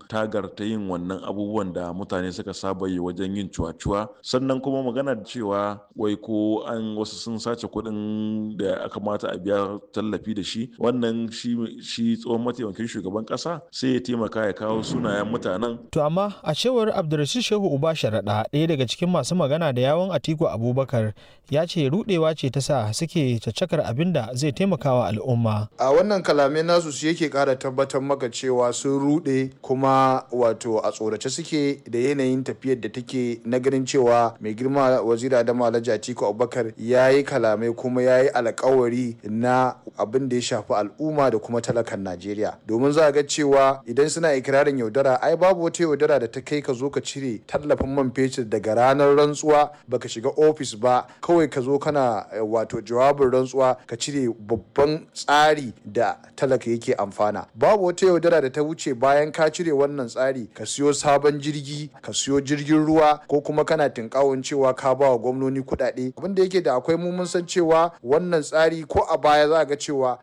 tagar ta yin wannan abubuwan da mutane suka saba yi wajen yin cuwa-cuwa sannan kuma magana cewa wai ko an wasu sun sace kuɗin da aka mata a biya tallafi da shi wannan shi tsohon mataimakin shugaban ƙasa sai ya taimaka ya kawo sunayen mutanen. To amma a cewar Abdulrashid Shehu Uba Sharaɗa ɗaya daga cikin masu magana da yawon Atiku Abubakar ya ce rudewa ce ta sa suke caccakar abin da zai taimakawa al'umma. A wannan kalamai nasu su yake ƙara tabbatar maka cewa sun rude kuma wato a tsorace suke da yanayin tafiyar da take na ganin cewa mai girma wazira da Alhaji Atiku Abubakar ya yi kalamai kuma ya yi alkawari na abin da ya shafi al'umma da kuma talakan Najeriya. Domin za a ga cewa idan suna ikirarin yaudara ai babu wata yaudara da ta kai ka zo ka cire tallafin man fetur daga ranar rantsuwa baka shiga ofis ba kawai ka zo kana wato jawabin rantsuwa ka cire babban tsari da talaka yake amfana babu wata yaudara da ta wuce bayan ka cire wannan tsari ka siyo sabon jirgi ka siyo jirgin ruwa ko kuma kana tinkawon cewa ka ba wa gwamnoni kuɗaɗe abin da yake da akwai mu mun san cewa wannan tsari ko a baya za ga cewa